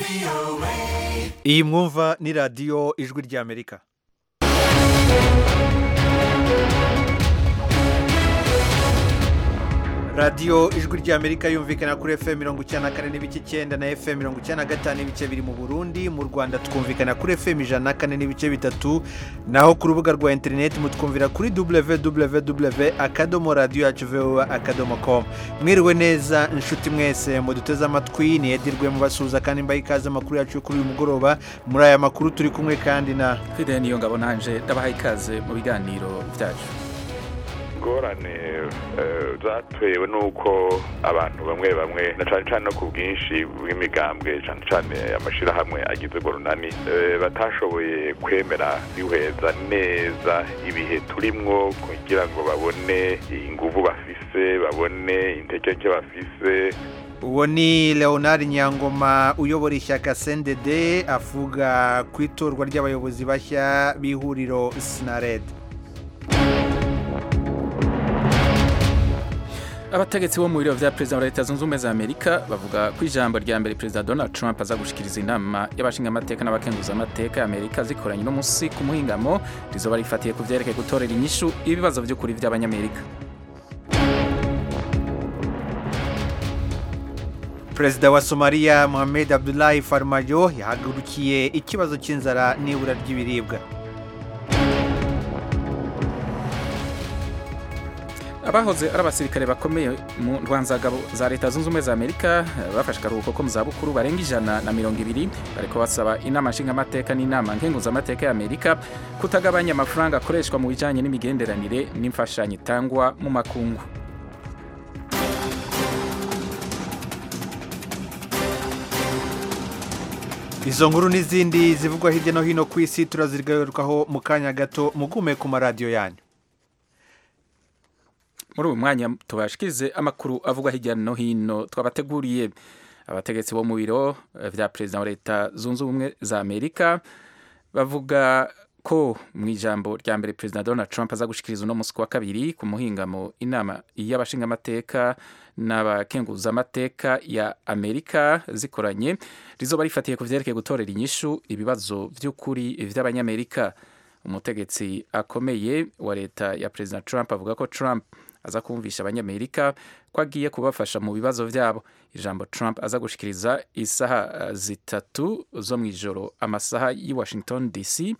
iyi mwumva ni radiyo ijwi ry'amerika radiyo ijwi ry'amerika yumvikana kuri fm mirongo icyenda na kane n'ibice icyenda na fm mirongo icyenda na gatanu n'ibice biri mu burundi mu rwanda twumvikana kuri fm ijana na kane n'ibice bitatu naho ku rubuga rwa interineti mutwumvira kuri www akadomo radiyo yacu voa akadomo com mwiriwe neza inshuti mwese muduteze amatwi niyedirwe mubasuhuza kandi mbaye ikaze amakuru yacu kuri uyu mugoroba muri aya makuru turi kumwe kandi na fide niyo ngabo nanje ndabahaye ikaze mu biganiro byacu ingorane zatewe n'uko abantu bamwe bamwe na cyane cyane no ku bwinshi bw'imigambwe cyane cyane amashyirahamwe agize runani batashoboye kwemera bihweza neza ibihe turimwo kugira ngo babone ingufu bafise babone intege nke bafise uwo ni leonard nyangoma uyobora ishyaka sendede avuga ku itorwa ry'abayobozi bashya b'ihuriro sinarede abategetsi bo mu biro vya perezida wa leta zunze ubumwe za amerika bavuga ko ijambo rya mbere perezida donald trump aza gushikiriza inama y'abashingamateka n'abakenguzamateka ya amerika zikoranye uno munsi ku muhingamo rizoba rifatiye ku vyerekeye gutorera inyishu ibibazo vy'ukuri vy'abanyamerika perezida wa somaliya mohamed abdullahi farmajo yahagurukiye ikibazo cy'inzara n'ibura ry'ibiribwa abahoze ari abasirikare bakomeye mu ntwanzagabo za leta zunze ubumwe za amerika bafashe akaruhuko ko mu zabukuru barenga ijana na mirongo ibiri bariko basaba inama nshingamateka n'inama nkenguzamateka ya amerika kutagabanya amafaranga akoreshwa mu bijanye n'imigenderanire n'imfashanyo itangwa mu makungu izo nkuru n'izindi zivugwa hirya no hino ku isi turazigarukaho mu kanya gato mugume ku maradiyo yanyu muri uyu mwanya tubashikirize amakuru avugwa hirya no hino twabateguriye abategetsi bo mu biro vya perezida wa leta zunze ubumwe za amerika bavuga ko mu ijambo rya mbere perezida donald trump aza gushikiriza uno munsi wa kabiri ku muhingamo inama y'abashingamateka n'abakenguzamateka ya amerika zikoranye rizoba rifatiye ku vyerekeye gutorera inyishu ibibazo vy'ukuri vy'abanyamerika umutegetsi akomeye wa leta ya perezida trump avuga ko trump aza kumvisha abanyamerika ko agiye kubafasha mu bibazo byabo ijambo trump aza gushikiriza isaha zitatu zo mu ijoro amasaha y'i washington dc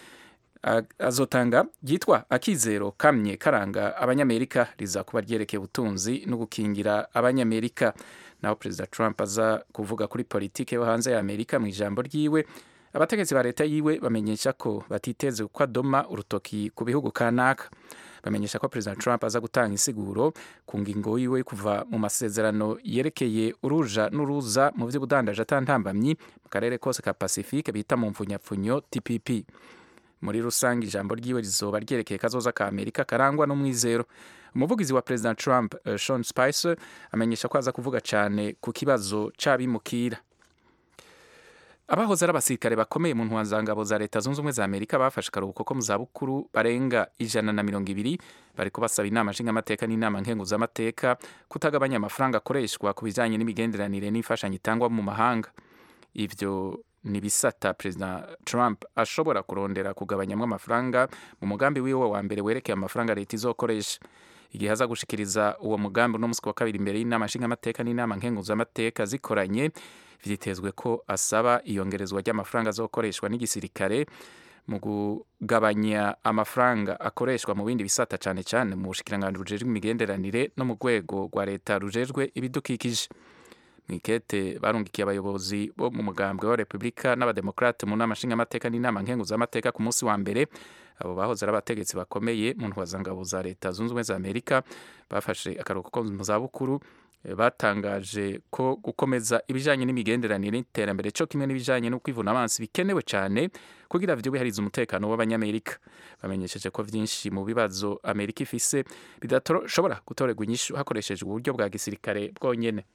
azotanga ryitwa akizero kamye karanga abanyamerika rizakuba ryerekeye ubutunzi no gukingira abanyamerika naho perezida trump aza kuvuga kuri politike yo hanze ya amerika mu ijambo ryiwe abategetsi ba leta yiwe bamenyesha ko batiteze ko adoma urutoki ku bihugu kanaka bamenyesha ko perezida trump aza gutanga insiguro ku ngingo yiwe kuva mu masezerano yerekeye uruja n'uruza mu by'ubudandaje atantambamyi mu karere kose ka pacifique bita mu mfunyapfunyo tpp muri rusange ijambo ryiwe rizoba ryerekeye kazoza ka amerika karangwa n'umwizero umuvugizi wa perezida trump uh, sean spicer amenyesha ko aza kuvuga cyane ku kibazo c'abimukira abahoze ari abasirikare bakomeye mu ntwazangabo za leta zunze ubumwe za amerika bafashe akaruhuko ko mu zabukuru barenga ijana na mirongo ibiri bariko basaba inama nshingamateka n'inama nkenguzamateka kutagabanya amafaranga akoreshwa ku bijanye n'imigenderanire n'imfashanyo itangwa mu mahanga ivyo ni bisata perezida trump ashobora kurondera kugabanyamwo amafaranga mu mugambi wiwe wa mbere werekeye amafaranga leta izokoresha igihe aza gushikiriza uwo mugambi uno musi wa kabiri imbere y'inama nshingamateka n'inama nkenguzamateka zikoranye vyitezwe ko asaba iyongerezwa ry'amafaranga azokoreshwa n'igisirikare mu kugabanya amafaranga akoreshwa mu bindi bisata cane cane mu bushikiranganji bujejwe imigenderanire no mu rwego rwa leta rujejwe ibidukikije mwikete barungikiye abayobozi bo mu mugambwe wa repubulika n'abademokrate mu nama nshingamateka n'inama nkenguzamateka ku munsi wa mbere abo bahoze ari abategetsi bakomeye mu ntwazangabo za leta zunze ubumwe za amerika bafashe akaruhuko ko mu zabukuru batangaje ko gukomeza ibijanye n'imigenderanire n'iterambere cyo kimwe n'ibijanye no kwivuna amazi bikenewe cyane kugira vyubahirize umutekano w'abanyamerika bamenyesheje ko vyinshi mu bibazo amerika ifise bidashobora gutorerwa inyishu hakoreshejwe uburyo bwa gisirikare bwonyene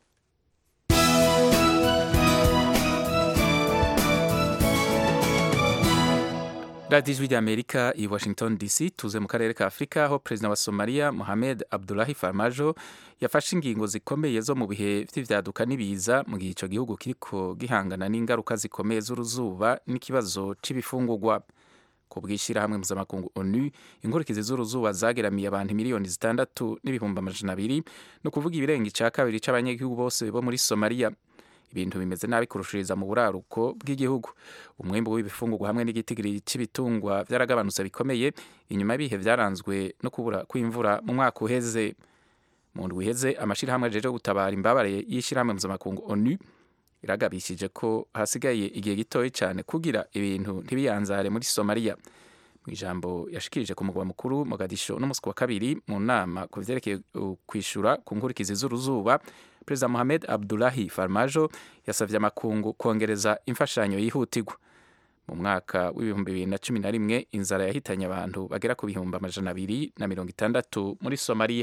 radiyo ijwi ry'amerika i washington dc tuze mu karere ka afurika aho perezida wa somaliya mohamed abdulahi farmajo yafashe ingingo zikomeye zo mu bihe by'ibyaduka n'ibiza mu gihe icyo gihugu kiriko gihangana n'ingaruka zikomeye z'uruzuba n'ikibazo c'ibifungurwa ku bw'ishyirahamwe mpuzamakungu onu inkurikizi z'uruzuba zageramiye abantu miliyoni zitandatu n'ibihumbi amajana abiri ni ukuvuga ibirenga icya kabiri c'abanyagihugu bose bo muri somaliya ibintu bimeze nabi kurushiriza mu buraruko bw'igihugu umwembe w'ibifungurwa hamwe n'igitigiri cy'ibitungwa byaragabanutse bikomeye inyuma y'ibihe byaranzwe no kubura kw'imvura mu mwaka uheze mu ndwi iheze amashyirahamwe ajeje gutabara imbabare y'ishyirahamwe mpuzamakungu onu iragabishije ko hasigaye igihe gitoya cyane kugira ibintu ntibiyanzare muri somaliya mu ijambo yashikirije ku mugwa mukuru mogadisho n'umunsi wa kabiri mu nama ku vyerekeye kwishyura ku nkurikizi z'uruzuba perezida mohamed abdulahi farmajo yasavye amakungu kongereza imfashanyo yihutirwa mu mwaka w'ibihumbi bibiri na cumi na rimwe inzara yahitanye abantu bagera ku bihumbi amajana abiri na mirongo itandatu muri somaliya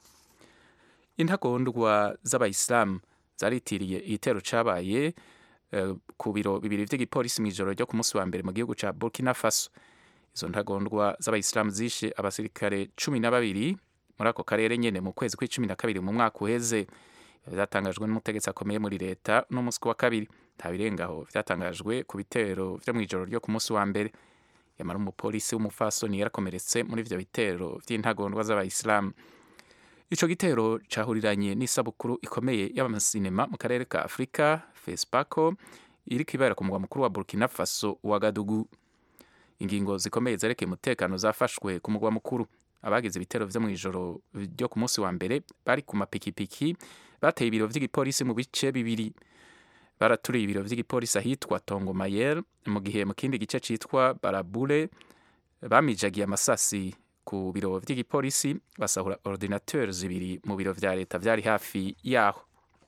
intagondwa z'abayisilamu zaritiriye igitero cabaye uh, ku biro bibiri vy'igipolisi mw'ijoro ryo ku munsi wa mbere mu gihugu ca burkina faso izo ntagondwa z'abayisilamu zishe abasirikare cumi na babiri muri ako karere nyene mu kwezi kw'icumi na kabiri mu mwaka uheze vyatangajwe n'umutegetsi akomeye muri leta n'umunsi wa kabiri nta birengaho vyatangajwe ku bitero vyo mw'ijoro ryo ku munsi wa mbere yamara umupolisi w'umufasoni yarakomeretse muri ivyo bitero vy'intagondwa z'abayisilamu ico gitero cahuriranye n'isabukuru ikomeye y'amasinema mu karere ka afurika fespaco iriko ibera ku mugwa mukuru wa burkina faso wagadugu ingingo zikomeye zerekeye umutekano zafashwe ku mugwa mukuru abagize ibitero vyo mw'ijoro ryo ku munsi wa mbere bari ku mapikipiki bateye ibiro vy'igipolisi mu bice bibiri baraturiye ibiro vy'igipolisi ahitwa tongo mayer mu gihe mu kindi gice citwa barabure bamijagiye amasasi ku biro vy'igipolisi basahura ordinateur zibiri mu biro vya leta vyari hafi yaho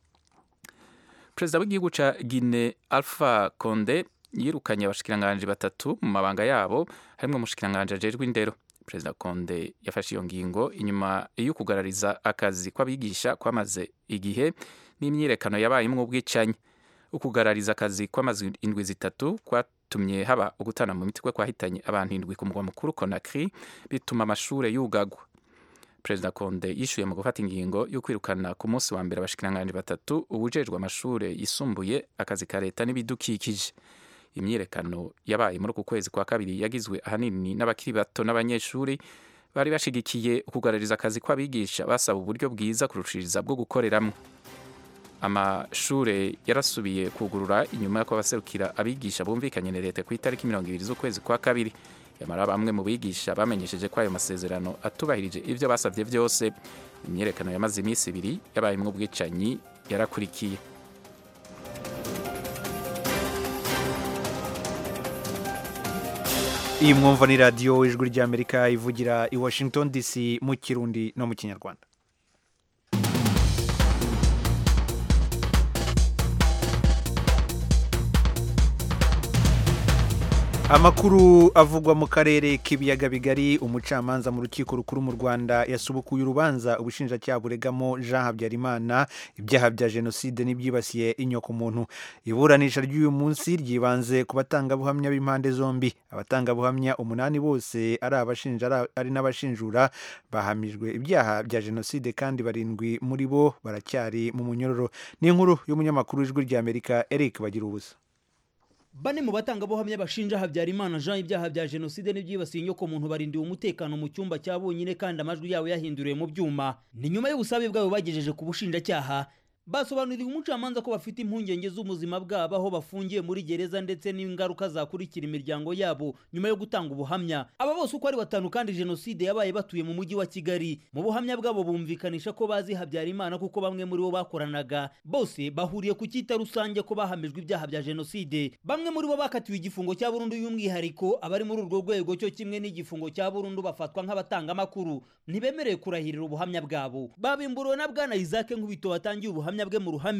perezida w'igihugu ca guine alpha conde yirukanye abashikiranganji batatu mu mabanga yabo harimwo umushikiranganji ajejwe indero perezida konde yafashe iyo ngingo inyuma yo kugarariza akazi kw'abigisha kwamaze igihe n'imyirekano yabayemwo ubwicanyi ukugarariza akazi kw'amaze indwi zitatu kwatumye haba ugutana mu mitwe kwahitanye abantu indwi ku mugwa mukuru Conakry bituma amashure yugagwa perezida konde yishuye mu gufata ingingo yo kwirukana ku munsi wa mbere abashikiranganji batatu ubujejwe amashure yisumbuye akazi ka leta n'ibidukikije imyirekano yabaye muri uku kwezi kwa kabiri yagizwe ahanini n'abakiri bato n'abanyeshuri bari bashigikiye ukugarariza akazi kw'abigisha basaba uburyo bwiza kurushiriza bwo gukoreramwo amashure yarasubiye kugurura inyuma y'uko abaserukira abigisha bumvikanye na leta ku itariki mirongo ibiri z'ukwezi kwa kabiri yamara bamwe mu bigisha bamenyesheje ko ayo masezerano atubahirije ivyo basavye vyose imyiyerekano yamaze iminsi ibiri yabayemwo ubwicanyi yarakurikiye iyi mwumva ni radiyo ijwi ry'amerika ivugira i washington dc mu kirundi no mu kinyarwanda amakuru avugwa mu karere k'ibiyaga bigari umucamanza mu rukiko rukuru mu rwanda yasubukuye urubanza ubushinjacyaha buregamo jean habyarimana ibyaha bya jenoside n'ibyibasiye inyokomuntu iburanisha ry'uyu munsi ryibanze ku batangabuhamya b'impande zombi abatangabuhamya umunani bose ari abashinja ari n'abashinjura bahamijwe ibyaha bya jenoside kandi barindwi muri bo baracyari mu munyororo ni inkuru y'umunyamakuru w'ijwi ry'amerika eric bagira ubusa bane mu batangabuhamya bashinja habyarimana jean ibyaha bya jenoside n'ibyibasiye inyoko muntu barindiwe umutekano mu cyumba cya bonyine kandi amajwi yabo yahinduriwe mu byuma ni nyuma y'ubusabe bwabo bagejeje ku bushinjacyaha basobanuriye umucamanza ko bafite impungenge z'ubuzima bwabo aho bafungiye muri gereza ndetse n'ingaruka zakurikira imiryango yabo nyuma yo gutanga ubuhamya aba bose uko ari batanu kandi jenoside yabaye batuye mu mujyi wa kigali mu buhamya bwabo bumvikanisha ko bazi habyarimana kuko bamwe muri bo bakoranaga bose bahuriye ku cyita rusange ko bahamijwe ibyaha bya jenoside bamwe muri bo bakatiwe igifungo cya burundu y'umwihariko abari muri urwo rwego cyo kimwe n'igifungo cya burundu bafatwa nk'abatangamakuru ntibemerewe kurahirira ubuhamya bwabo babimburiwe na bwana isaac nkubito watangiye ubuhamya bwe mu ruhame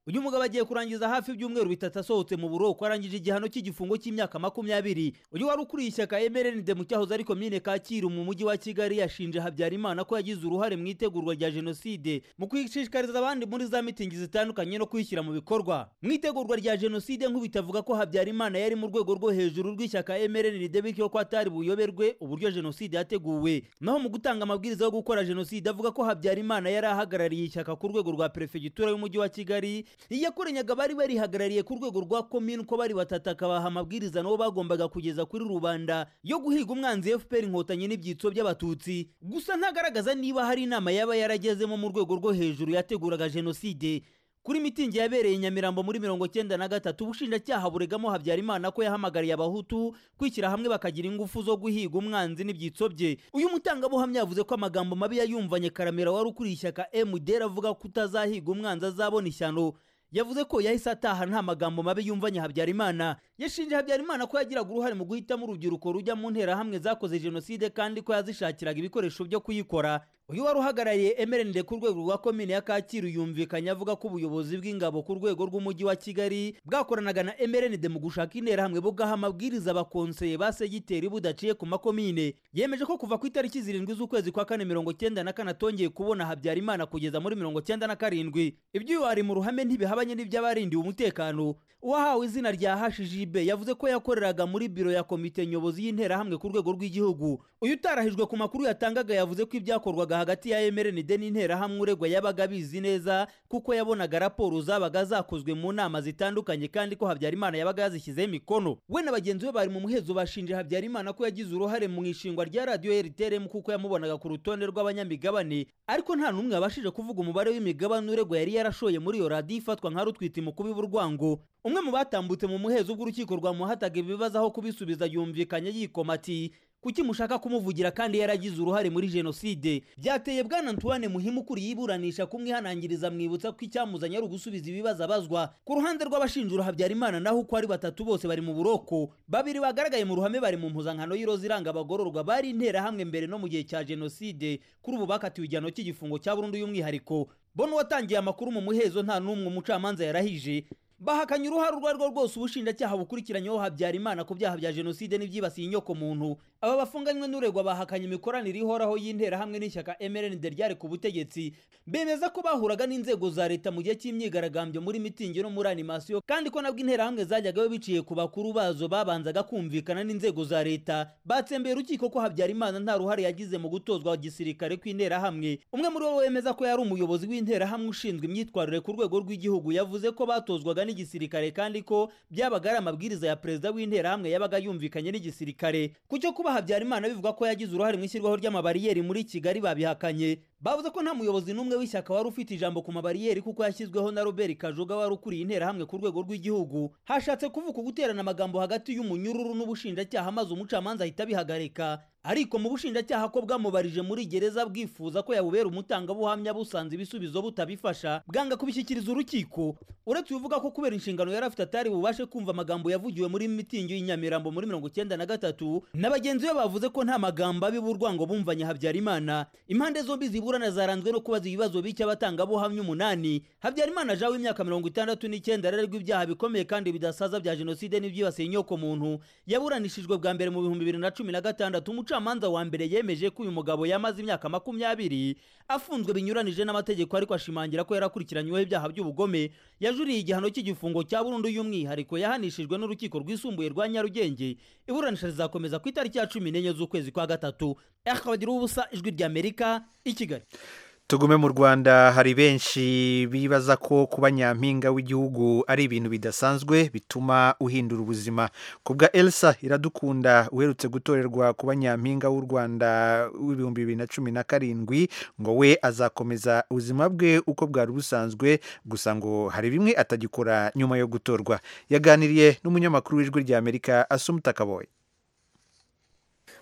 uyu mugabo agiye kurangiza hafi ibyumweru bitatu asohotse mu buroko arangije igihano cy'igifungo cy'imyaka makumyabiri uyu wari ukuriye ishyaka emerenide mu cyahoze ari komine kacyiru mu mujyi wa kigali yashinje habyarimana ko yagize uruhare mu itegurwa rya jenoside mu kwishishikariza abandi muri za mitingi zitandukanye no kuyishyira mu bikorwa mu itegurwa rya jenoside nk'ubita avuga ko habyarimana yari mu rwego rwo hejuru rw'ishyaka emerenide bityo ko atari buyoberwe uburyo jenoside yateguwe naho mu gutanga amabwiriza yo gukora jenoside avuga ko habyarimana yari ahagarariye ishyaka ku rwego rwa perefegitura y'umujyi wa kigali iyakorenyaga bari barihagarariye ku rwego rwa komini uko bari batatu akabaha amabwiriza nabo bagombaga kugeza kuri rubanda yo guhiga umwanzi fpr inkotanyi n'ibyitso by'abatutsi gusa ntagaragaza niba hari inama yaba yaragezemo mu rwego rwo hejuru yateguraga jenoside kuri mitingi yabereye i nyamirambo muri mirongo cyenda na gatatu ubushinjacyaha buregamo habyarimana ko yahamagariye abahutu kwishyira hamwe bakagira ingufu zo guhiga umwanzi n'ibyitso bye uyu mutangabuhamya yavuze ko amagambo mabi yayumvanye karamera wari ukuriye ishyaka mdr avuga ko utazahiga umwanzi azabona ishyano yavuze ko yahise ataha nta magambo mabi yumvanye habyarimana yashinje habyarimana ko yagiraga uruhare mu guhitamo urubyiruko rujya mu nterahamwe zakoze jenoside kandi ko yazishakiraga ibikoresho byo kuyikora uyu wari uhagarariye emerenide ku rwego rwa komine ya kacyiru yumvikanye avuga ko ubuyobozi bw'ingabo ku rwego rw'umujyi wa kigali bwakoranaga na emerenide mu gushaka interahamwe bugaha amabwiriza abakonseye ba segiteri budaciye ku makomine yemeje ko kuva ku itariki zirindwi z'ukwezi kwa kane mirongo cyenda na kane atongeye kubona habyarimana kugeza muri mirongo cyenda na karindwi ibyo wari mu ruhame ntibihabanye n'iby'abarindiwe umutekano uwahawe izina rya hashijibe yavuze ko yakoreraga muri biro ya komite nyobozi y'interahamwe ku rwego rw'igihugu uyu utarahijwe ku makuru yatangaga yavuze ko ibyakorwaga hagati ya emerenide n'interahamwe uregwa yabaga abizi neza kuko yabonaga raporo zabaga zakozwe mu nama zitandukanye kandi ko habyarimana yabaga yazishyizeho imikono we na bagenzi be bari mu muhezo bashinje habyarimana ko yagize uruhare mu ishingwa rya radiyo rtrm kuko yamubonaga ku rutonde rw'abanyamigabane ariko nta n'umwe wabashije kuvuga umubare w'imigabane uregwa yari yarashoye muri iyo radiyo ifatwa nka rutwite mu kubiba urwango umwe mu batambutse mu muhezo bw'urukiko rwamuhataga ibibazo aho kubisubiza yumvikanye yikoma ati kuki mushaka kumuvugira kandi yaragize uruhare muri jenoside byateye bwana antoine muhimu ukuriye iburanisha kumwihanangiriza mwibutsa ko icyamuzanye ari ugusubiza ibibazo abazwa ku ruhande rw'abashinjura habyarimana naho uko ari batatu bose bari mu buroko babiri bagaragaye mu ruhame bari mu mpuzankano y'iroza iranga abagororwa bari interahamwe mbere no mu gihe cya jenoside kuri ubu bakatiwe igihano cy'igifungo cya burundu y'umwihariko bono watangiye amakuru mu muhezo nta n'umwe umucamanza yarahije bahakanye uruhare urwo ari rwo rwose ubushinjacyaha bukurikiranyeho habyarimana ku byaha bya jenoside n'ibyibasiye inyoko muntu aba bafunganywe n'uregwa bahakanye imikoranire ihoraho y'interahamwe n'ishyaka mrnd ryari ku butegetsi bemeza ko bahuraga n'inzego za leta mu gihe cy'imyigaragambyo muri mitingi no muri animasiyo kandi ko nabwo interahamwe zajyagayo biciye ku bakuru bazo babanzaga kumvikana n'inzego za leta batsembeye urukiko ko habyarimana nta ruhare yagize mu gutozwa gisirikare kw'interahamwe umwe muri bo wemeza ko yari umuyobozi w'interahamwe ushinzwe imyitwarire ku rwego rw'igihugu yavuze ko batozwaga n'igisirikare kandi ko byabaga ari amabwiriza ya perezida w'interahamwe yabaga yumvikanye n'igisirikare ku cyo kuba habyarimana bivuga ko yagize uruhare mu ishyirwaho ry'amabariyeri muri kigali babihakanye bavuze ko nta muyobozi n'umwe w'ishyaka wari ufite ijambo ku mabariyeri kuko yashyizweho na robert kajuga wari ukuriye interahamwe ku rwego rw'igihugu hashatse kuvuka guterana amagambo hagati y'umunyururu n'ubushinjacyaha maze umucamanza ahita abihagarika ariko mu bushinjacyaha ko bwamubarije muri gereza bwifuza ko yabubera umutangabuhamya busanze ibisubizo butabifasha bwanga kubishyikiriza urukiko uretse uvuga ko kubera inshingano yari afite atari bubashe kumva amagambo yavugiwe muri mitingi y'inyamirambo muri mirongo icyenda na gatatu na bagenzi be bavuze ko nta magambo abiba urwango bumvanye habyarimana impande zombi ziburana zaranzwe no kubaza ibibazo bike abatangabuhamya umunani habyarimana jawe w'imyaka mirongo itandatu n'icyenda arerwa ibyaha bikomeye kandi bidasaza bya jenoside n'ibyibasiye inyoko muntu yaburanishijwe bwa mbere mu bihumbi bibiri na cumi na gatandatu umucamanza wa mbere yemeje ko uyu mugabo yamaze imyaka makumyabiri afunzwe binyuranije n'amategeko ariko ashimangira ko yarakurikiranyweho ibyaha by'ubugome yajuriye igihano cy'igifungo cya burundu y'umwihariko yahanishijwe n'urukiko rwisumbuye rwa nyarugenge iburanisha rizakomeza ku itariki ya cumi n'enye z'ukwezi kwa gatatu akabagira ubusa ijwi ry'amerika i kigali tugume mu rwanda hari benshi bibaza ko kuba nyampinga w'igihugu ari ibintu bidasanzwe bituma uhindura ubuzima ku bwa elsa iradukunda uherutse gutorerwa kuba nyampinga w'u rwanda w'ibihumbi bibiri na cumi na karindwi ngo we azakomeza ubuzima bwe uko bwari busanzwe gusa ngo hari bimwe atagikora nyuma yo gutorwa yaganiriye n'umunyamakuru w'ijwi ry'amerika asumuta kaboye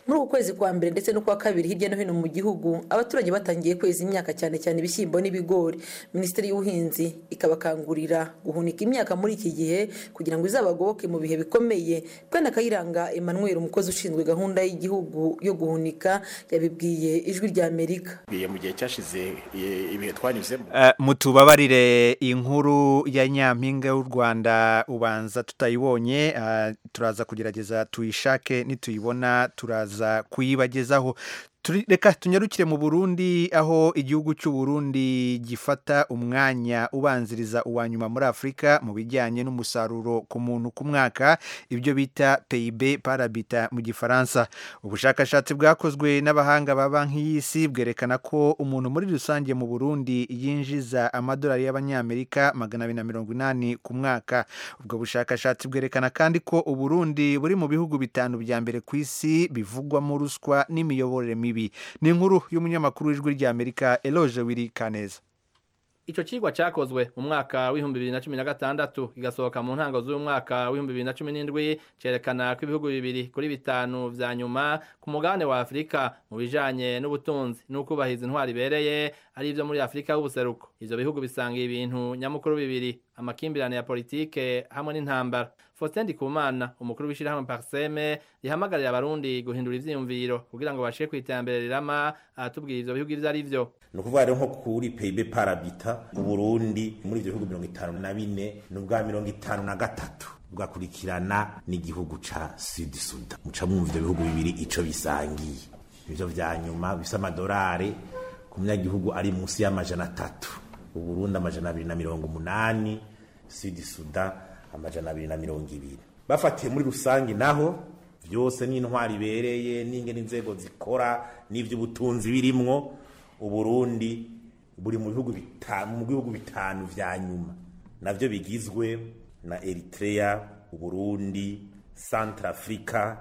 muri uku kwezi kwa mbere ndetse no kwa kabiri hirya no hino mu gihugu abaturage batangiye kweza imyaka cyane cyane ibishyimbo n'ibigori minisiteri y'ubuhinzi ikabakangurira guhunika imyaka muri iki gihe kugira ngo izabagoboke mu bihe bikomeye bwana kayiranga emmanuel umukozi ushinzwe gahunda y'igihugu yo guhunika yabibwiye ijwi rya amerika mu gihe cyashize ibihe twanyuzemo mutubabarire inkuru ya nyampinga y'u rwanda ubanza tutayibonye turaza kugerageza tuyishake nituyibona turaza kuyibagezaho reka tunyarukire mu burundi aho igihugu cy'u Burundi gifata umwanya ubanziriza uwa nyuma muri afurika mu bijyanye n'umusaruro ku muntu ku mwaka ibyo bita peyibe parabita mu gifaransa ubushakashatsi bwakozwe n'abahanga ba banki y'isi bwerekana ko umuntu muri rusange mu burundi yinjiza amadolari y'abanyamerika magana abiri na mirongo inani ku mwaka ubwo bushakashatsi bwerekana kandi ko uburundi buri mu bihugu bitanu bya mbere ku isi bivugwamo ruswa n'imiyoborere mibi ni inkuru y'umunyamakuru w'ijwi ry'amerika eloge wiri kaneza Ico cigwa cakozwe mu mwaka w'ibihumbi bibiri na cumi na gatandatu kigasohoka mu ntango z'uyu mwaka w'ibihumbi bibiri na cumi n'indwi cerekana ko ibihugu bibiri kuri bitanu vya nyuma ku mugabane wa Afurika mu bijanye n'ubutunzi n'ukubahiriza intwari ibereye ari ivyo muri Afurika y'ubuseruko ivyo bihugu bisanga ibintu nyamukuru bibiri amakimbirane ya politike hamwe n'intambara Faustin Ndikumana umukuru w'ishirahamwe Parseme rihamagarira abarundi guhindura ivyiyumviro kugira ngo bashike kw'iterambere rirama aratubwira ivyo bihugu ivyo ari vyo ni ukuvuga rero nko kuri peyibe parabita mu burundi muri ibyo bihugu mirongo itanu na bine ni ubwa mirongo itanu na gatatu bwakurikirana n'igihugu ca sudi suda muca mwumva ibyo bihugu bibiri ico bisangiye ivyo vya nyuma bisa amadolari ku munyagihugu ari munsi y'amajana atatu uburundi amajana abiri na mirongo umunani sudi suda amajana abiri na mirongo ibiri bafatiye muri rusange naho vyose n'intwari ibereye n'ingene inzego zikora n'ivy'ubutunzi birimwo uburundi buri mu bihugu bitanu mu bihugu bitanu vya nyuma navyo bigizwe na Eritrea uburundi Centrafrica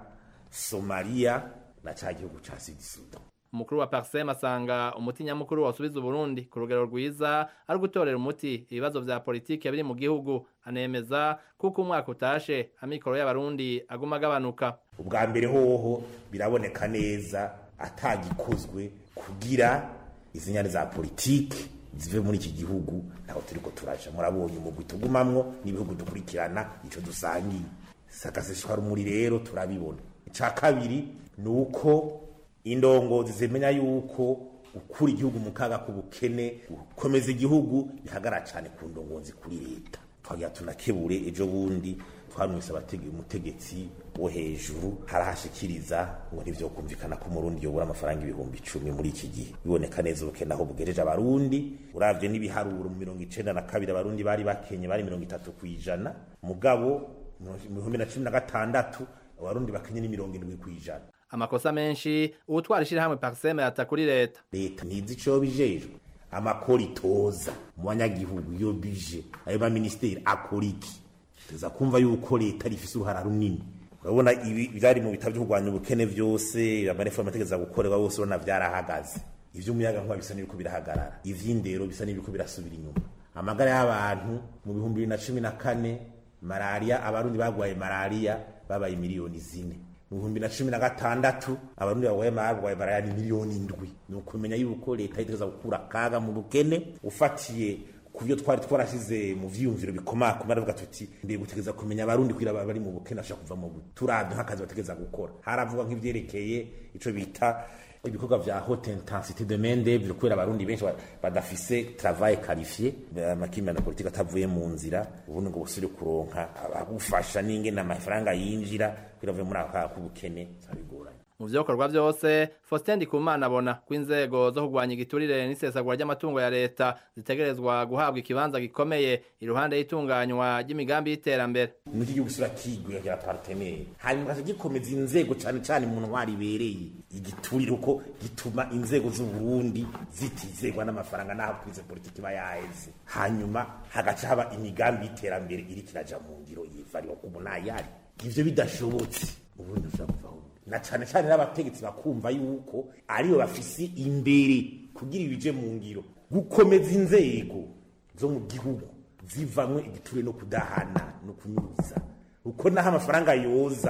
Somalia na ca gihugu ca Sud Sudan umukuru wa Parsem asanga umuti nyamukuru wasubiza Burundi ku rugero rwiza ari gutorera umuti ibibazo vya politike biri mu gihugu anemeza kuko umwaka utashe amikoro y'abarundi aguma agabanuka ubwa mbere hoho biraboneka neza atagikozwe kugira izi nyane za politike zive muri iki gihugu ntaho turiko turaja murabonye umugwi tugumamwo n'ibihugu dukurikirana ico dusangiye sakaseshwa rumuri rero turabibona ica kabiri ni uko indongozi zimenya yuko gukura igihugu mu kaga k'ubukene gukomeza igihugu bihagara cyane ku ndongozi kuri leta twagira tunakebure ejo bundi twanwise abategeye umutegetsi wo hejuru harahashikiriza ngo ntivyo kumvikana ko umurundi yobura amafaranga ibihumbi icumi muri iki gihe biboneka neza ubukene aho bugejeje abarundi uravye n'ibiharuro mu mirongo icenda na kabiri abarundi bari bakenye bari mirongo itatu kw'ijana mugabo mu bihumbi na cumi na gatandatu abarundi bakenye ni mirongo indwi kw'ijana amakosa menshi uwutwara ishirahamwe Parseme yata kuri leta leta ntizi ico bijejwe amakori toza mu banyagihugu iyo bije ayo ba ministeri akora iki tuza kumva yuko leta rifise uruhara runini urabona ibi byari mu bitabo byo kurwanya ubukene byose amareforme ategeza gukorerwa bose urabona byarahagaze ivy'umuyaga nkuba bisa n'ibiko birahagarara ivy'indero bisa n'ibiko birasubira inyuma amagara y'abantu mu bihumbi bibiri na cumi na kane malariya abarundi bagwaye malariya babaye miliyoni zine mu bihumbi na cumi na gatandatu abarundi bagwaye bagwaye malariya ni miliyoni indwi ni ukumenya yuko leta itegeza gukura akaga mu bukene ufatiye ku byo twari twarashyize mu vyiyumviro bikomakoma aravuga tuti ndiye gutegeza kumenya abarundi kugira bari mu bukene bashaka kuva mu bukene turavye nk'akazi bategeza gukora haravuga nk'ivyerekeye ico bita ibikorwa vya haute intensité de main d'œuvre kubera abarundi benshi badafise travail qualifié amakimbirane politique atavuye mu nzira ubundi ngo busubire kuronka abagufasha n'ingene amafaranga yinjira kugira avuye muri ako k'ubukene zabigoranye mu vyokorwa vyose Faustin Ndikumana abona ko inzego zo kurwanya igiturire n'isesagura ry'amatungo ya leta zitegerezwa guhabwa ikibanza gikomeye iruhande y'itunganywa ry'imigambi y'iterambere muri gihugu sura kigwe ya partenaire hanyuma gace gikomeza inzego cane cane mu ntwari ibereye igiturire uko gituma inzego z'u Burundi zitizegwa n'amafaranga n'aho kwize politiki bayaheze hanyuma hagaca haba imigambi y'iterambere iri kiraja mu ngiro yivariwa ku munayari ivyo bidashobotse ubundi ushaka kuvaho na cane cane n'abategetsi bakumva yuko ariyo bafise imbere kugira ibije mu ngiro gukomeza inzego zo mu gihugu zivamwe igiture no kudahana no kunyuza uko naho amafaranga yoza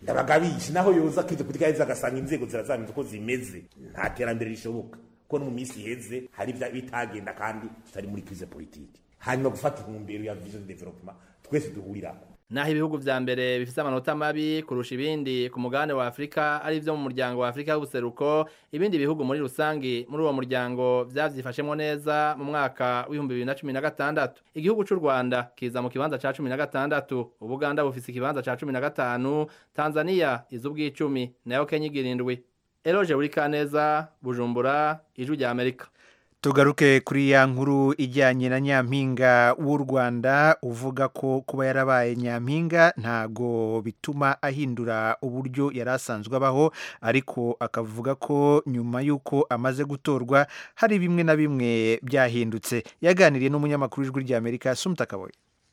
ndabagabisha naho yoza akize politika yaheze agasanga inzego zirazamenya uko zimeze nta terambere rishoboka kuko no mu minsi iheze hari ibya bitagenda kandi tutari muri krize politike hanyuma gufata intumbero ya vision development twese duhurirako naho ibihugu vya mbere bifise amanota mabi kurusha ibindi ku mugabane wa Afrika ari vyo mu muryango wa Afrika w'ubuseruko ibindi bihugu muri rusangi muri uwo muryango vyavyifashemwo neza mu mwaka w'ibihumbi bibiri na cumi na gatandatu igihugu c'u Rwanda kiza mu kibanza ca cumi na gatandatu Ubuganda bufise ikibanza ca cumi na gatanu Tanzania iz'ubw'icumi nayo Kenya igira indwi Eloge Burikaneza Bujumbura Ijwi rya Amerika tugaruke kuri ya nkuru ijyanye na nyampinga w'u rwanda uvuga ko kuba yarabaye nyampinga ntago bituma ahindura uburyo yari asanzwe abaho ariko akavuga ko nyuma y'uko amaze gutorwa hari bimwe na bimwe byahindutse yaganiriye n'umunyamakuru w'ijwi ry'amerika sumuta kaboye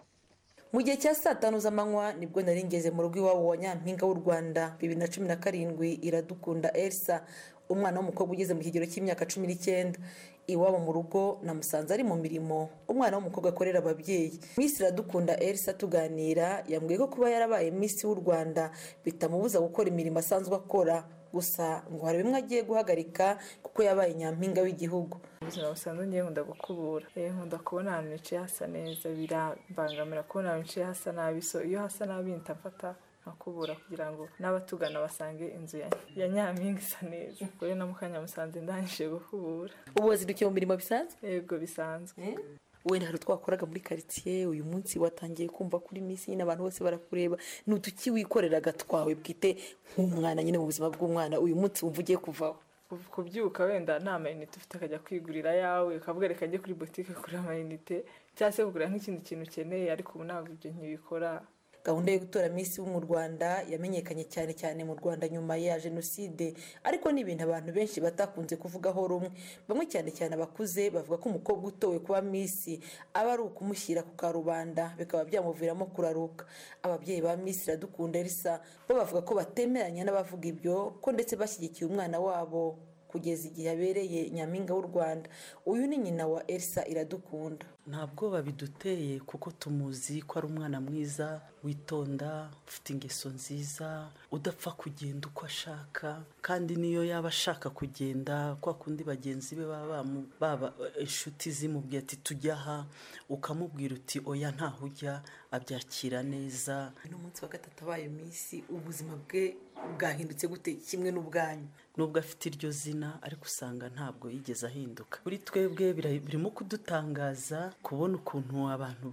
mu gihe cya saa tanu z'amanywa nibwo nari ngeze mu rugo iwabo wa nyampinga w'u rwanda bibiri na cumi na karindwi iradukunda elsa umwana w'umukobwa ugeze mu kigero cy'imyaka cumi n'icyenda iwabo mu rugo namusanze ari mu mirimo umwana w'umukobwa akorera ababyeyi miss iradukunda elsa tuganira yambwiye ko kuba yarabaye miss w'u rwanda bitamubuza gukora imirimo asanzwe akora gusa ngo hari bimwe agiye guhagarika kuko yabaye nyampinga w'igihugu ubuzima busanzwe ngiye nkunda gukubura nkunda kubona ahantu nicaye hasa neza birambangamira kubona ahantu nicaye hasa nabi so iyo hasa nabi mpita mfata nkakubura kugira ngo n'abatugana basange inzu ya nyampinga isa neza kuri na mukanya musanze ndangije gukubura ubu wazindukiye mu mirimo bisanzwe yego bisanzwe wenda hari utwakoraga muri karitsiye uyu munsi watangiye kumva kuri minsi nyine abantu bose barakureba ni uduki wikoreraga twawe bwite nk'umwana nyine mu buzima bw'umwana uyu munsi wumva ugiye kuvaho kubyuka wenda nta mayinite ufite akajya kwigurira ayawe ukavuga reka njye kuri botike kugura amayinite cyangwa se kugura nk'ikindi kintu ukeneye ariko ubu ntabwo ibyo ntibikora gahunda yo gutora minsi wo mu rwanda yamenyekanye cyane cyane mu rwanda nyuma ya jenoside ariko ni ibintu abantu benshi batakunze kuvugaho rumwe bamwe cyane cyane abakuze bavuga ko umukobwa utowe kuba minsi aba ari ukumushyira ku karubanda bikaba byamuviramo kuraruka ababyeyi ba minsi iradukunda elisa bo bavuga ko batemeranya n'abavuga ibyo ko ndetse bashyigikiye umwana wabo kugeza igihe abereye nyampinga w'u rwanda uyu ni nyina wa elisa iradukunda nta bwoba biduteye kuko tumuzi ko ari umwana mwiza witonda ufite ingeso nziza udapfa kugenda uko ashaka kandi niyo yaba ashaka kugenda kwa kundi bagenzi be baba baba inshuti zimubwiye ati tujya aha ukamubwira uti oya ntaho ujya abyakira neza n'umunsi wa gatatu abaye minsi ubuzima bwe bwahindutse gute kimwe n'ubwanyu nubwo afite iryo zina ariko usanga ntabwo yigeze ahinduka kuri twebwe birimo kudutangaza kubona ukuntu abantu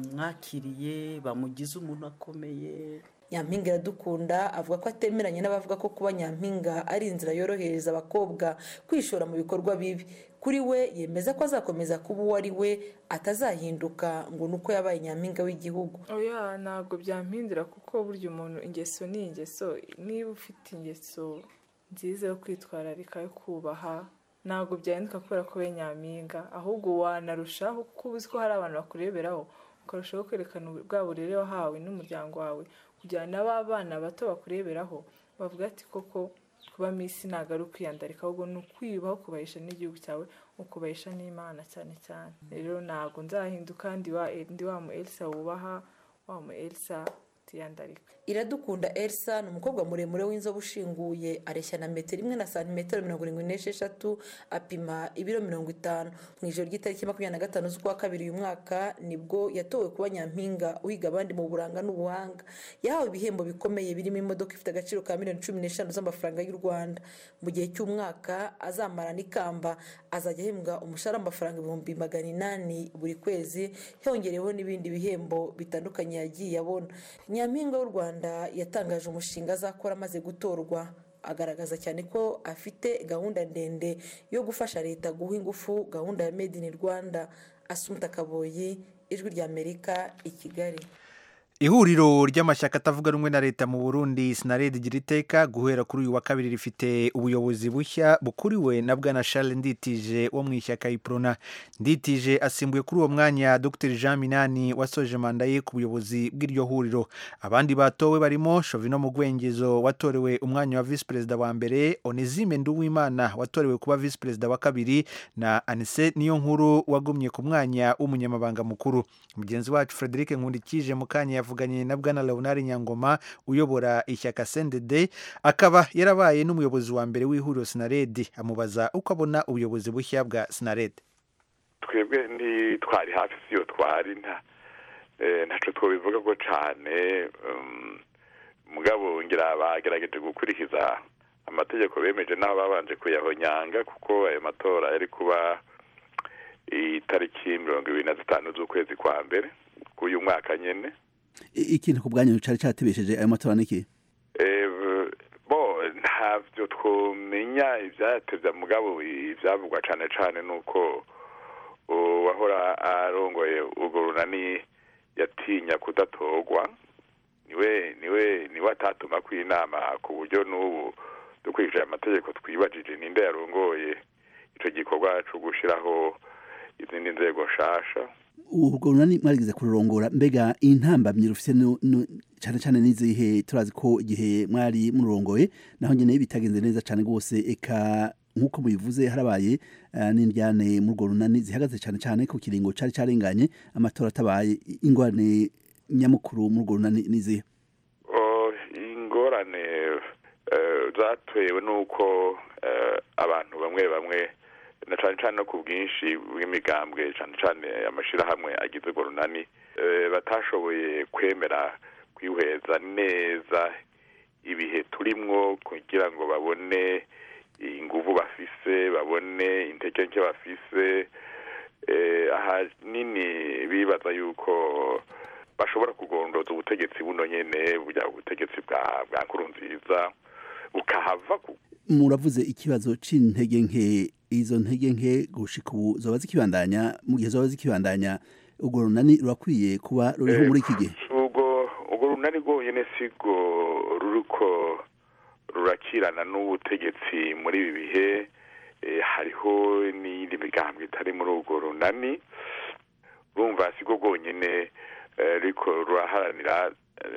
bamwakiriye bamugize umuntu akomeye nyampinga iradukunda avuga ko atemeranya n'abavuga ko kuba nyampinga ari inzira yorohereza abakobwa kwishora mu bikorwa bibi kuri we yemeza ko azakomeza kuba uwo ari we atazahinduka ngo ni uko yabaye nyampinga w'igihugu oya ntabwo byampindura kuko burya umuntu ingeso ni ingeso niba ufite ingeso nziza yo kwitwararika yo kubaha ntabwo byahinduka kubera ko we nyampinga ahubwo wanarushaho kuko uzi ko hari abantu bakureberaho ukarushaho kwerekana bwa burere wahawe n'umuryango wawe kugira ngo n'aba bana bato bakureberaho bavuga ati koko kuba minsi ntabwo ari ukwiyandarika ahubwo ni ukwiyubaho kubahisha n'igihugu cyawe ukubahisha n'imana cyane cyane rero ntabwo nzahinduka ndi wa mu elisa wubaha wa mu elisa utiyandarika iradukunda elsa ni umukobwa muremure w'inzobe ushinguye areshya na metero imwe na santimetero mirongo irindwi n'esheshatu apima ibiro mirongo itanu mu ijoro ry'itariki makumyabiri na gatanu z'ukwa kabiri uyu mwaka nibwo yatowe kuba nyampinga uhiga abandi mu buranga n'ubuhanga yahawe ibihembo bikomeye birimo imodoka ifite agaciro ka miliyoni cumi n'eshanu z'amafaranga y'u rwanda mu gihe cy'umwaka azamara n'ikamba azajya ahembwa umushahara w'amafaranga ibihumbi magana inani buri kwezi hiyongereyeho n'ibindi bihembo bitandukanye yagiye abona nyampinga w'u rwanda yatangaje umushinga azakora amaze gutorwa agaragaza cyane ko afite gahunda ndende yo gufasha leta guha ingufu gahunda ya made in rwanda asumta kaboyi ijwi ry'amerika i kigali ihuriro ry'amashyaka atavuga rumwe na leta mu burundi sinaredi igira iteka guhera kuri uyu wa kabiri rifite ubuyobozi bushya bukuriwe na bwana charles nditije wo mu ishyaka iprona nditije asimbuye kuri uwo mwanya dr jean minani wasoje manda ye ku buyobozi bw'iryo huriro abandi batowe barimo shovino mugwengezo watorewe umwanya wa visi perezida wa mbere onezime nduwimana watorewe kuba visi perezida wa kabiri na anise niyo nkuru wagumye ku mwanya w'umunyamabanga mukuru mugenzi wacu frederic nkundikije mu kanya yavuze yavuganye na bwana leonard nyangoma uyobora ishyaka sendede akaba yarabaye n'umuyobozi wa mbere w'ihuriro sinaredi amubaza uko abona ubuyobozi bushya bwa sinaredi twebwe ntitwari hafi si yo twari nta ntacyo twabivuga ko cyane mugabo ngira bagerageje gukurikiza amategeko bemeje n'aho babanje kuyahonyanga kuko ayo matora yari kuba itariki mirongo ibiri na zitanu z'ukwezi kwa mbere k'uyu mwaka nyine ikintu ku bwanyu cyari cyatebesheje ayo matora n'iki bo ntabyo twumenya ibyatebya mugabo ibyavugwa cyane cyane ni uko uwahora arongoye urwo runani yatinya kudatorwa niwe niwe niwe atatuma ku inama ku buryo n'ubu dukurikije amategeko twibajije ninde yarongoye icyo gikorwa cyo gushyiraho izindi nzego nshasha urwo runani mwarigeze kururongora mbega intambamyi rufite cyane cyane n'izihe turazi ko igihe mwari mururongoye naho nyine bitagenze neza cyane rwose eka nk'uko mubivuze harabaye n'indyane muri urwo runani zihagaze cyane cyane ku kiringo cyari cyarenganye amatora atabaye ingorane nyamukuru muri urwo runani n'izihe ingorane zatewe n'uko abantu bamwe bamwe na cyane cyane no ku bwinshi bw'imigambwe cyane cyane amashyirahamwe agize urwo runani batashoboye kwemera kwihweza neza ibihe turimwo kugira ngo babone inguvu bafise babone intege nke bafise ahanini bibaza yuko bashobora kugondoza ubutegetsi buno nyene burya ubutegetsi bwa bwa nkurunziza bukahava muravuze ikibazo c'intege nke izo ntege nke gushika ubu zoba zikibandanya mu gihe zoba zikibandanya urwo runani rurakwiye kuba ruriho muri iki gihe ubwo urwo runani rwonyene sigo ruriko rurakirana n'ubutegetsi muri ibi bihe hariho n'iyindi migambi itari muri urwo runani rumva sigo rwonyene ruriko ruraharanira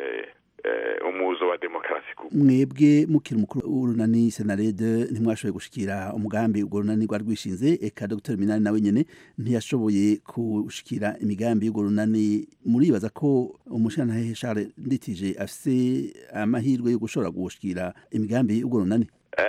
umuzo wa demokarasi mwebwe mukiri umukuru w'urunani senarede ntimwashoboye gushikira umugambi urwo runani rwari rwishinze eka dr minani nawe nyene ntiyashoboye gushikira imigambi y'urwo runani muribaza ko umushantahe charles nditije afise amahirwe yo gushobora gushikira imigambi y'urwo runani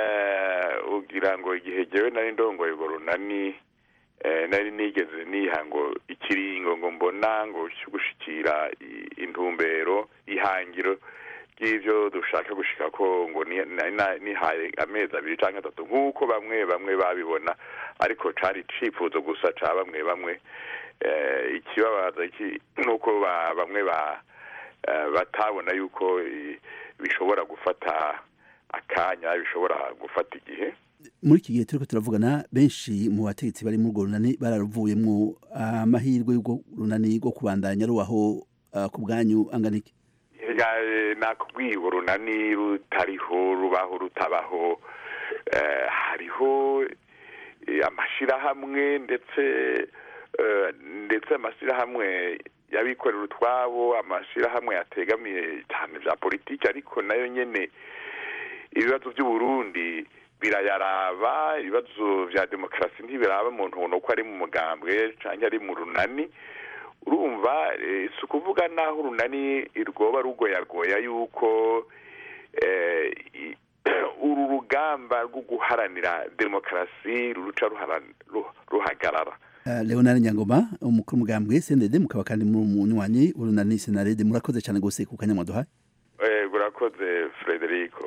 ugira ngo igihe jewe nari ndongoye urwo runani nari nigeze niha ngo ikiringo ngo mbona ngo cyo gushikira intumbero ihangiro ry'ibyo dushaka gushika ko ngo nihaye amezi abiri cyangwa atatu nk'uko bamwe bamwe babibona ariko cari icifuzo gusa ca bamwe bamwe ikibabaza nuko bamwe batabona yuko bishobora gufata akanya bishobora gufata igihe muri iki gihe turiko turavugana benshi mu bategetsi bari muri urwo runani bararuvuyemwo amahirwe y'urwo runani rwo kubandanya rubaho ku bwanyu angana iki nakubwiye urunani rutariho rubaho rutabaho hariho amashyirahamwe ndetse ndetse amashyirahamwe y'abikorera utwabo amashyirahamwe yategamiye cyane bya politiki ariko nayo nyine ibibazo by'uburundi birayaraba ibibazo bya demokarasi ntibiraba umuntu ubona ko ari mu mugambwe cyangwa ari mu runani urumva si ukuvuga naho urunani rwoba rugoyagoya yuko uru rugamba rwo guharanira demokarasi ruca ruhagarara leonard nyangoma umukuru w'umugambwe sendede mukaba kandi muri umunywanyi w'urunani senarede murakoze cyane rwose ku kanya mwaduhaye urakoze frederico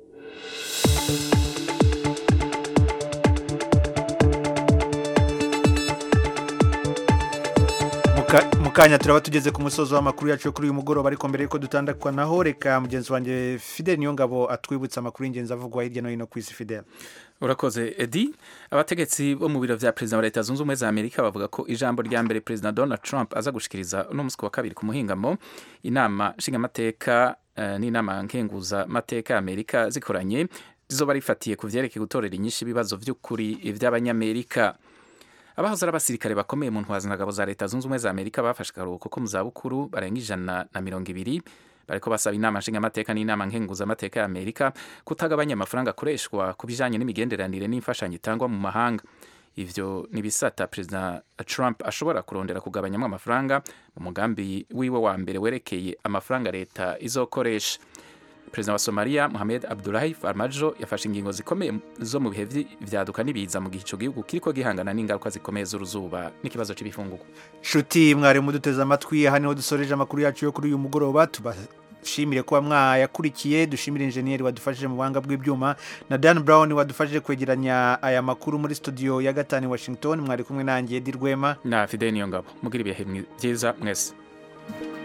mu kanya turaba tugeze ku musozi w'amakuru yacu yo kuri uyu mugoroba ariko mbere y'uko dutandukwa naho reka mugenzi wanjye fidel niyongabo atwibutsa amakuru y'ingenzi avugwa hirya no hino ku isi fidel urakoze edi abategetsi bo mu biro vya perezida wa leta zunze ubumwe za amerika bavuga ko ijambo rya mbere perezida donald trump aza gushikiriza uno musi wa kabiri ku muhingamo inama nshingamateka uh, n'inama nkenguzamateka ya amerika zikoranye zizoba rifatiye ku vyerekeye gutorera inyinshi ibibazo vy'ukuri vy'abanyamerika abahoze ari abasirikare bakomeye mu ntwazangabo za leta zunze ubumwe za amerika bafashe akaruhuko ko mu zabukuru barenga ijana na mirongo ibiri bariko basaba inama nshingamateka n'inama nkenguzamateka ya amerika kutagabanya amafaranga akoreshwa ku bijanye n'imigenderanire n'imfashanyo itangwa mu mahanga ivyo ni bisata perezida trump ashobora kurondera kugabanyamo amafaranga mu mugambi wiwe wa mbere werekeye amafaranga leta izokoresha perezida wa somaliya mohamed abdulahi farmajo yafashe ingingo zikomeye zo mu bihe vyaduka n'ibiza mu gihe ico gihugu kiriko gihangana n'ingaruka zikomeye z'uruzuba n'ikibazo c'ibifungurwa nshuti mwari muduteze amatwi aha niho dusoreje amakuru yacu yo kuri uyu mugoroba tubashimire kuba mwayakurikiye dushimire injeniyeri wadufashije mu buhanga bw'ibyuma na dan brown wadufashije kwegeranya aya makuru muri studio ya gatanu i washington mwari kumwe nanjye edi rwema na fideni ngabo mugira ibihe byiza mwese